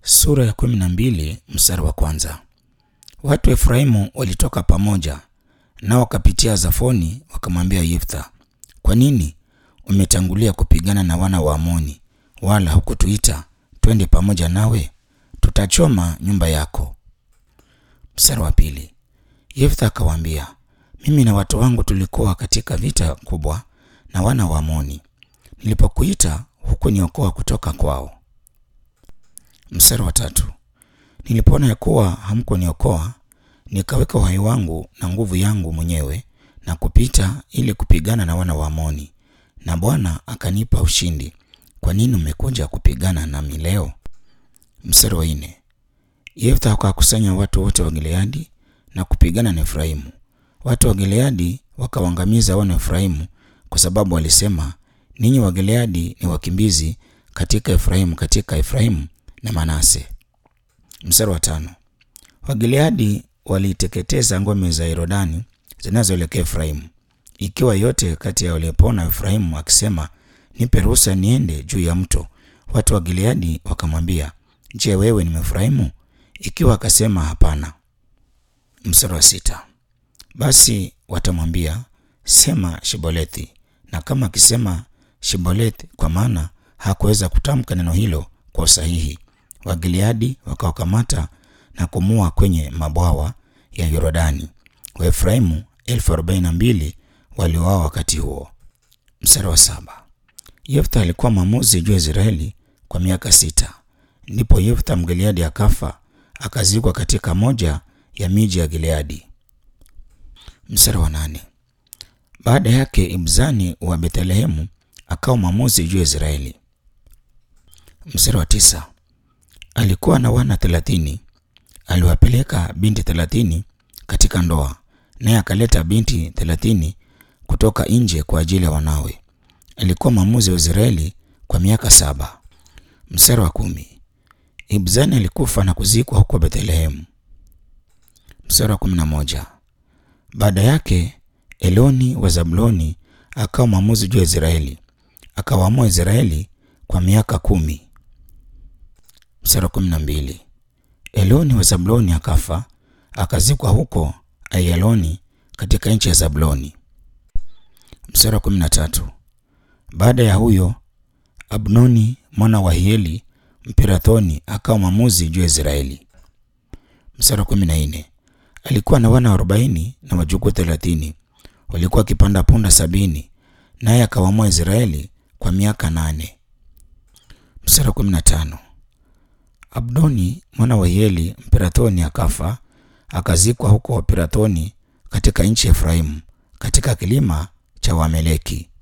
Sura ya kumi na mbili mstari wa kwanza. Watu wa Efraimu walitoka pamoja nao wakapitia Zafoni, wakamwambia Yeftha, kwa nini umetangulia kupigana na wana wa Amoni, wala hukutuita twende pamoja nawe? Tutachoma nyumba yako. Mstari wa pili. Yeftha akawaambia, mimi na watu wangu tulikuwa katika vita kubwa na wana wa Amoni. Nilipokuita hukuniokoa kutoka kwao. Mstari wa tatu. Nilipoona ya kuwa hamkuniokoa, nikaweka uhai wangu na nguvu yangu mwenyewe na kupita ili kupigana na wana wa Amoni, na Bwana akanipa ushindi. Kwa nini umekuja kupigana nami leo? Mstari wa nne. Yeftha akawakusanya watu wote wa Gileadi na kupigana na Efraimu. Watu wa Gileadi wakawaangamiza wana wa Efraimu kwa sababu walisema, ninyi wa Gileadi ni wakimbizi katika Efraimu, katika Efraimu na Manase. Mstari wa tano. Wagileadi waliteketeza ngome za Yorodani zinazoelekea Efraimu, ikiwa yote kati ya waliopona Efraimu akisema, nipe ruhusa niende juu ya mto. Watu wa Gileadi wakamwambia, je, wewe ni Mefraimu? Ikiwa akasema hapana. Mstari wa sita. Basi watamwambia sema Shibolethi, na kama akisema Shibolethi, kwa maana hakuweza kutamka neno hilo kwa usahihi, Wagileadi wakawakamata na kumua kwenye mabwawa ya Yorodani. Waefraimu elfu arobaini na mbili waliuawa wakati huo. Mstari wa saba. Yeftha alikuwa mwamuzi juu ya Israeli kwa miaka sita. Ndipo Yeftha Mgileadi akafa akazikwa katika moja ya miji ya Gileadi. Mstari wa nane. Baada yake Ibzani wa Bethlehemu akawa mwamuzi juu ya Israeli. Mstari wa tisa. Alikuwa na wana thelathini. Aliwapeleka binti thelathini katika ndoa, naye akaleta binti thelathini kutoka nje kwa ajili ya wanawe. Alikuwa mwamuzi wa Israeli kwa miaka saba. Mstari wa kumi. Ibzani alikufa na kuzikwa huko Bethlehemu. Mstari wa kumi na moja. Baada yake Eloni wa Zabuloni akawa mwamuzi juu ya Israeli, akawaamua Israeli kwa miaka kumi. Mstari wa kumi na mbili. Eloni wa Zabuloni akafa akazikwa huko Ayaloni katika nchi ya Zabuloni. Mstari wa kumi na tatu. Baada ya huyo Abnoni mwana wa Hieli Mpirathoni akawa mwamuzi juu ya Israeli. Mstari wa kumi na nne. Alikuwa na wana arobaini na wajukuu thelathini, walikuwa wakipanda punda sabini, naye akawaamua Israeli kwa miaka nane. Mstari wa kumi na tano. Abdoni mwana wa Hieli Mpirathoni akafa akazikwa huko Pirathoni katika nchi ya Efraimu katika kilima cha Wameleki.